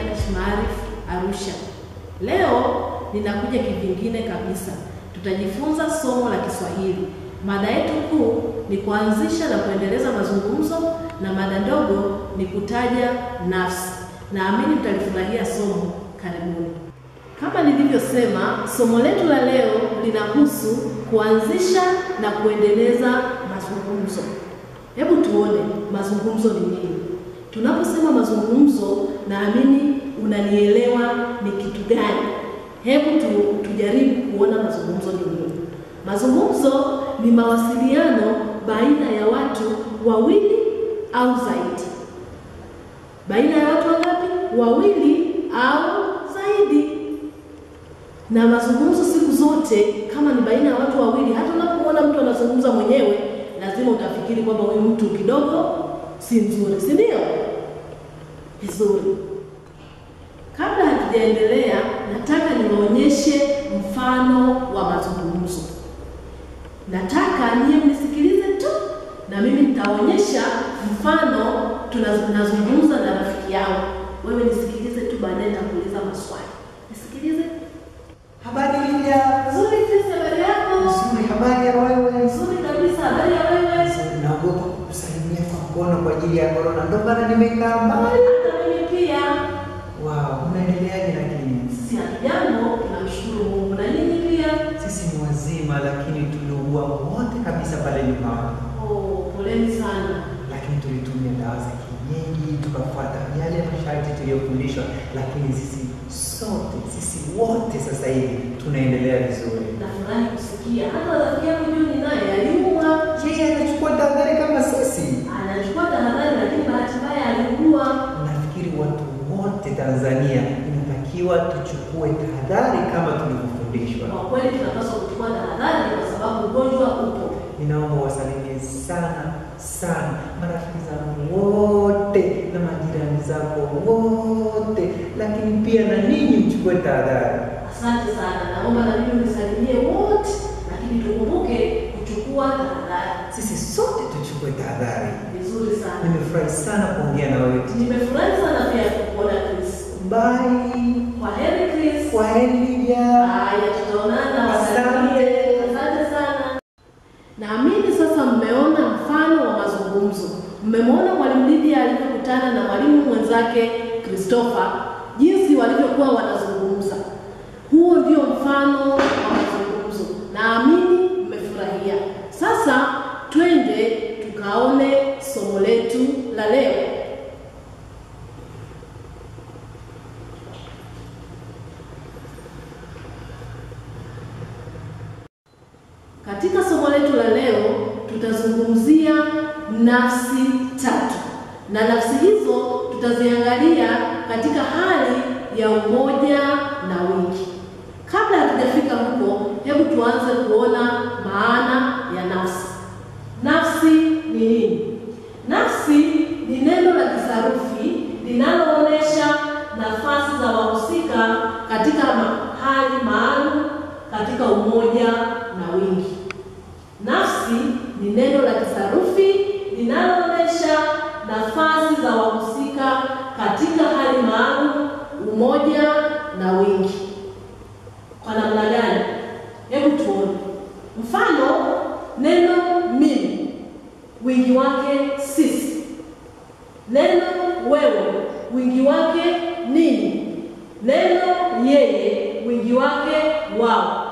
Turkish Maarif Arusha. Leo ninakuja kivingine kabisa. Tutajifunza somo la Kiswahili. Mada yetu kuu ni kuanzisha na kuendeleza mazungumzo na mada ndogo ni kutaja nafsi. Naamini mtalifurahia somo. Karibuni. Kama nilivyosema, somo letu la leo linahusu kuanzisha na kuendeleza mazungumzo. Hebu tuone mazungumzo ni nini. Tunaposema mazungumzo, naamini unanielewa ni kitu gani. Hebu tu, tujaribu kuona mazungumzo ni nini. Mazungumzo ni mawasiliano baina ya watu wawili au zaidi. Baina ya watu wangapi? Wawili au zaidi. Na mazungumzo siku zote, kama ni baina ya watu wawili, hata unapoona mtu anazungumza mwenyewe, lazima utafikiri kwamba huyu mtu kidogo si nzuri, si ndio? Vizuri. Kabla hatujaendelea, nataka niwaonyeshe mfano wa mazungumzo. Nataka niye mnisikilize tu, na mimi nitaonyesha mfano. Tunazungumza na rafiki yangu, wewe nisikilize tu, baadaye nitakuuliza maswali. Nisikilize. Habari Lydia. Nzuri, Chris, habari yako? Nzuri, habari ya wewe? Nzuri kabisa, habari ya wewe? Naogopa kukusalimia kwa mkono kwa ajili ya corona, ndio maana nimekaa mbali. Hata mimi pia. Wow, unaendeleaje lakini? Sisi hatujambo, tunamshukuru Mungu na nyinyi pia. Sisi ni wazima lakini tuliugua wote kabisa pale nyumbani. Oh, poleni sana. Lakini tulitumia dawa za kienyeji, tukafuata yale masharti tuliyofundishwa, lakini sisi sote, sisi wote sasa hivi tunaendelea vizuri. Nafurahi kusikia hata rafiki yangu Juni naye aliumwa. Yeye anachukua tahadhari kama sisi. Anachukua tahadhari, lakini bahati mbaya aliugua. Nafikiri watu wote Tanzania inatakiwa tuchukue tahadhari kama tulivyofundishwa. Kwa kweli tunapaswa kuchukua tahadhari kwa sababu ugonjwa upo. Ninaomba wasalimie sana sana marafiki zangu wote na majirani zako wote, lakini pia na ninyi mchukue tahadhari. Asante sana, naomba na mimi unisalimie wote, lakini tukumbuke kuchukua tahadhari. Sisi sote tuchukue tahadhari. Vizuri sana. Nimefurahi sana kuongea na wewe. Nimefurahi sana pia kukuona Chris. Bye. Kwa heri Chris. Kwa heri Lydia. Haya, tutaonana. Wasalimie. Asante sana. Naamini sasa mmeona mfano wa mazungumzo. Mmemwona mwalimu Lydia alivyokutana na mwalimu mwenzake Christopher, jinsi walivyokuwa wanazungumza. Huo ndio mfano wa mazungumzo. Naamini mmefurahia. Sasa twende tukaone somo letu la leo. Katika somo letu la leo tutazungumzia nafsi tatu, na nafsi hizo tutaziangalia katika hali ya umoja na wingi. Kabla hatujafika huko, hebu tuanze kuona maana ya nafsi. Nafsi ni nini? Nafsi ni neno la kisarufi linaloonyesha nafasi za wahusika katika hali maalum katika umoja na wingi. Nafsi ni neno la kisarufi linaloonyesha nafasi za wahusika katika hali maalum, umoja na wingi. Kwa namna gani? Hebu tuone mfano. Neno mimi, wingi wake sisi. Neno wewe, wingi wake ninyi. Neno yeye, wingi wake wao.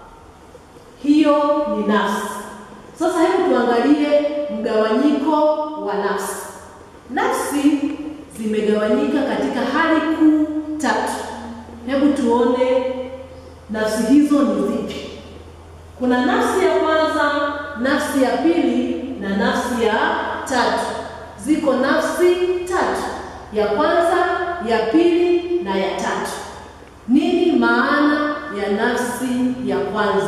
Hiyo ni nafsi. Sasa hebu tuangalie mgawanyiko wa nafsi. Nafsi zimegawanyika katika hali kuu tatu. Hebu tuone nafsi hizo ni zipi. Kuna nafsi ya kwanza, nafsi ya pili na nafsi ya tatu. Ziko nafsi tatu, ya kwanza, ya pili na ya tatu. Nini maana ya nafsi ya kwanza?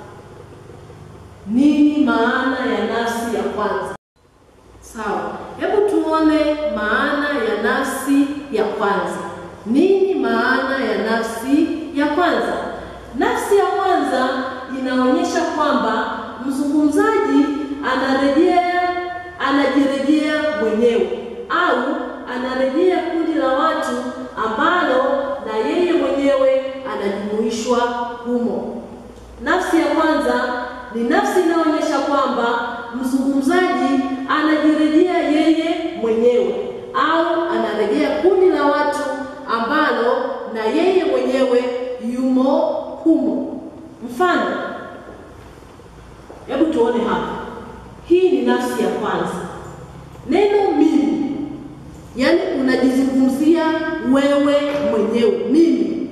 Nini maana ya nafsi ya kwanza? Sawa, hebu tuone maana ya nafsi ya kwanza. Nini maana ya nafsi ya kwanza? Nafsi ya kwanza inaonyesha kwamba mzungumzaji anarejea, anajirejea mwenyewe au anarejea kundi la watu ambalo kuwakilishwa humo. Nafsi ya kwanza ni nafsi inayoonyesha kwamba mzungumzaji anajirejea yeye mwenyewe au anarejea kundi la watu ambalo na yeye mwenyewe yumo humo. Mfano, hebu tuone hapa. Hii ni nafsi ya kwanza. Neno mimi, yaani unajizungumzia wewe mwenyewe, mimi.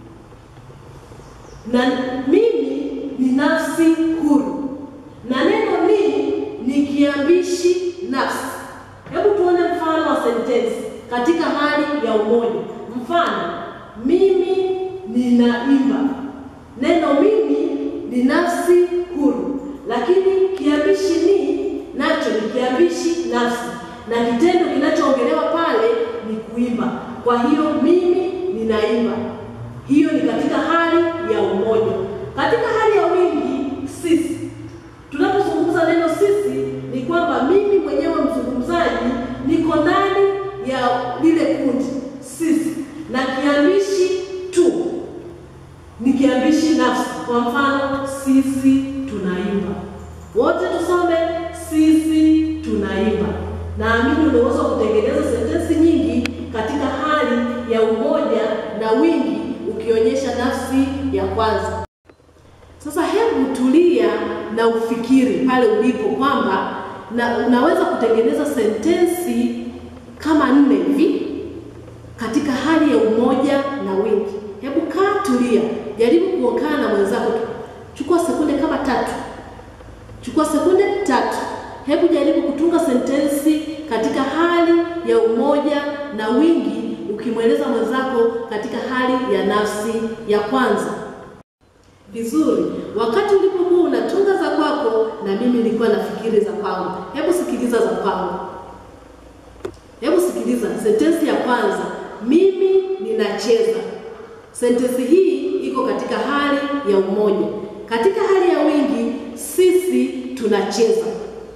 Na mimi ni nafsi huru, na neno ni ni kiambishi nafsi. Hebu tuone mfano wa sentensi katika hali ya umoja. Mfano, mimi ninaimba. Neno mimi ni nafsi huru, lakini kiambishi ni nacho ni kiambishi nafsi, na kitendo kinachoongelewa pale ni kuimba. Kwa hiyo mimi ninaimba, hiyo ni katika hali ya umoja. Katika hali ya wingi, sisi tunapozungumza neno sisi, ni kwamba mimi mwenyewe mzungumzaji niko ndani ya lile kundi sisi, na kiambishi tu ni kiambishi nafsi. Kwa mfano, sisi tunaimba. Wote tusome sisi tunaimba. Naamini unaweza kutengeneza sentensi nyingi katika hali ya umoja na wingi, ukionyesha nafsi ya kwanza. Sasa hebu tulia na ufikiri pale ulipo kwamba na unaweza kutengeneza sentensi kama nne hivi katika hali ya umoja na wingi. Hebu kaa, tulia, jaribu kuongea na mwenzako. Chukua sekunde kama tatu, chukua sekunde tatu. Hebu jaribu kutunga sentensi katika hali ya umoja na wingi, ukimweleza mwenzako katika hali ya nafsi ya kwanza. Vizuri. Wakati ulipokuwa unatunga za kwako, na mimi nilikuwa nafikiri za kwangu. Hebu sikiliza za kwangu. Hebu sikiliza sentensi ya kwanza, mimi ninacheza. Sentensi hii iko katika hali ya umoja. Katika hali ya wingi, sisi tunacheza.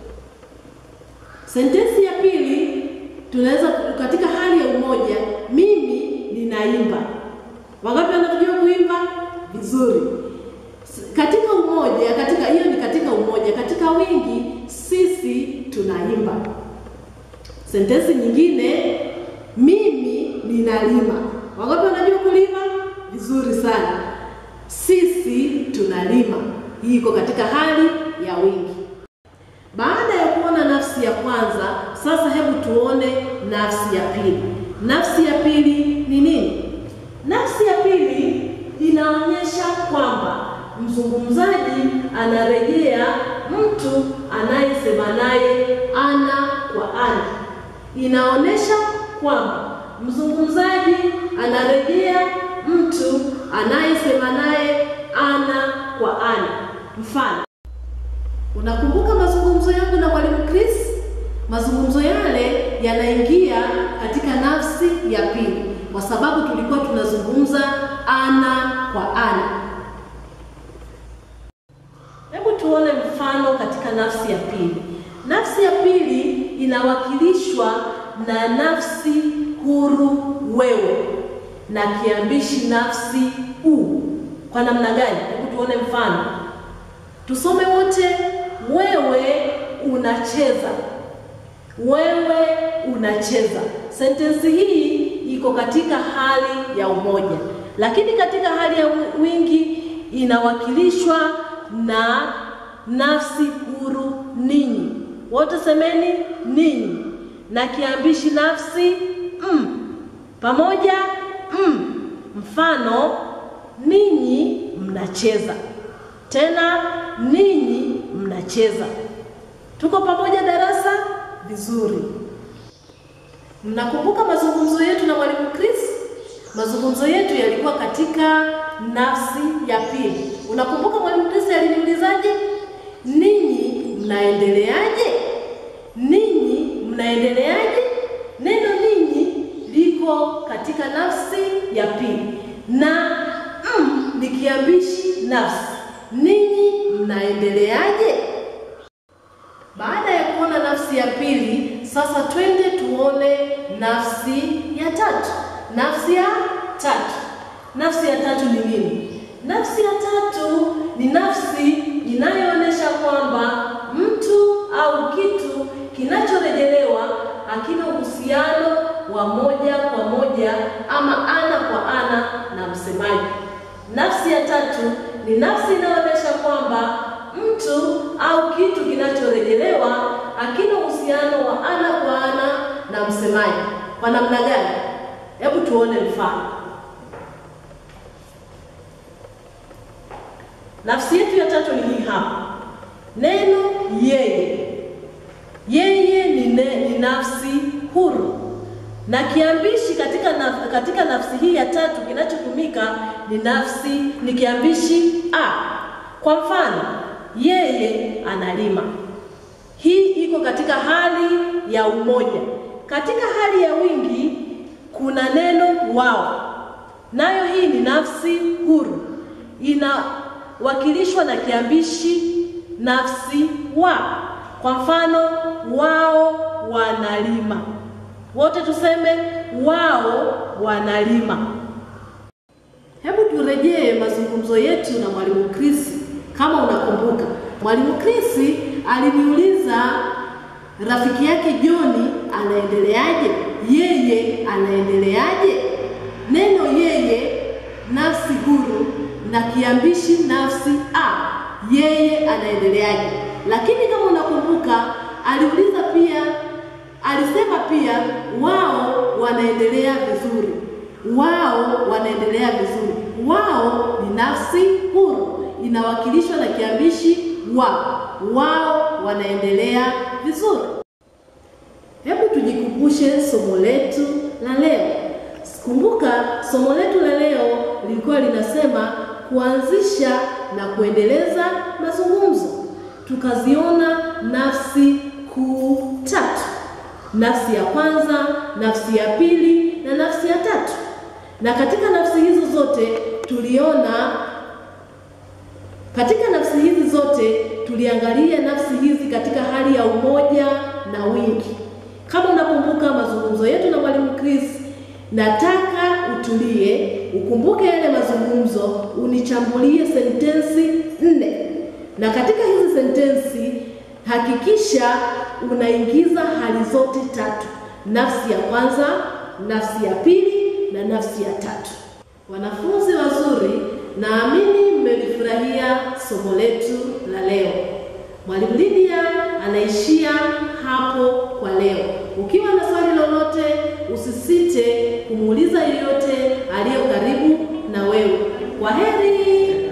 Sentensi ya pili tunaweza katika hali ya umoja, mimi ninaimba. Wangapi wanajua kuimba? Vizuri. Katika umoja, katika hiyo ni katika umoja. Katika wingi, sisi tunaimba. Sentensi nyingine, mimi ninalima. Wangapi wanajua kulima? Vizuri sana. Sisi tunalima. Hii iko katika hali ya wingi. Baada ya kuona nafsi ya kwanza, sasa hebu tuone nafsi ya pili. Nafsi ya pili ni nini? Nafsi ya pili inaonyesha kwamba mzungumzaji anarejea mtu anayesema naye ana kwa ana. Inaonyesha kwamba mzungumzaji anarejea mtu anayesema naye ana kwa ana. Mfano, unakumbuka mazungumzo yangu na mwalimu Chris? Mazungumzo yale yanaingia katika nafsi ya pili kwa sababu tulikuwa tunazungumza ana kwa ana. Hebu tuone mfano katika nafsi ya pili. Nafsi ya pili inawakilishwa na nafsi huru wewe na kiambishi nafsi u. Kwa namna gani? Hebu tuone mfano, tusome wote. Wewe unacheza, wewe unacheza. Sentensi hii iko katika hali ya umoja, lakini katika hali ya wingi inawakilishwa na nafsi huru ninyi. Wote semeni ninyi, na kiambishi nafsi m pamoja m. Mfano, ninyi mnacheza, tena ninyi mnacheza. Tuko pamoja darasa? Vizuri. Mnakumbuka mazungumzo yetu na mwalimu Chris? Mazungumzo yetu yalikuwa katika nafsi ya pili. Unakumbuka mwalimu Chris aliniulizaje? Ninyi mnaendeleaje? Ninyi mnaendeleaje? Neno ninyi liko katika nafsi ya pili na m ni kiambishi nafsi. Ninyi mnaendeleaje? Baada ya kuona nafsi ya pili, sasa twende tuone nafsi ya tatu. Nafsi ya tatu, nafsi ya tatu ni nini? Na ni nafsi inayoonyesha kwamba mtu au kitu kinachorejelewa hakina uhusiano wa ana kwa ana na msemaji. Kwa namna gani? Hebu tuone mfano. Nafsi yetu ya tatu ni hii hapa, neno yeye. Yeye ni, ne, ni nafsi huru na kiambishi katika, naf, katika nafsi hii ya tatu kinachotumika ni nafsi ni kiambishi a. Kwa mfano, yeye analima. Hii iko katika hali ya umoja. Katika hali ya wingi kuna neno wao, nayo hii ni nafsi huru, inawakilishwa na kiambishi nafsi wa. Kwa mfano, wao wanalima. Wote tuseme wao wanalima. Hebu turejee mazungumzo yetu na mwalimu Chris. Kama unakumbuka, mwalimu Chris aliniuliza rafiki yake John anaendeleaje, yeye anaendeleaje. Neno yeye nafsi huru na kiambishi nafsi a, yeye anaendeleaje. Lakini kama unakumbuka, aliuliza pia alisema pia wao wanaendelea vizuri, wao wanaendelea vizuri. Wao ni nafsi huru, inawakilishwa na kiambishi wa, wao wanaendelea vizuri. Hebu tujikumbushe somo letu la leo. Kumbuka somo letu la leo lilikuwa linasema kuanzisha na kuendeleza mazungumzo. Tukaziona nafsi kuu tatu nafsi ya kwanza, nafsi ya pili na nafsi ya tatu. Na katika nafsi hizo zote tuliona, katika nafsi hizi zote tuliangalia nafsi hizi katika hali ya umoja na wingi. Kama unakumbuka mazungumzo yetu na mwalimu Chris, nataka utulie, ukumbuke yale mazungumzo, unichambulie sentensi nne, na katika hizi sentensi hakikisha unaingiza hali zote tatu: nafsi ya kwanza, nafsi ya pili na nafsi ya tatu. Wanafunzi wazuri, naamini mmelifurahia somo letu la leo. Mwalimu Lydia anaishia hapo kwa leo. Ukiwa na swali lolote, usisite kumuuliza yeyote aliyo karibu na wewe. Kwaheri.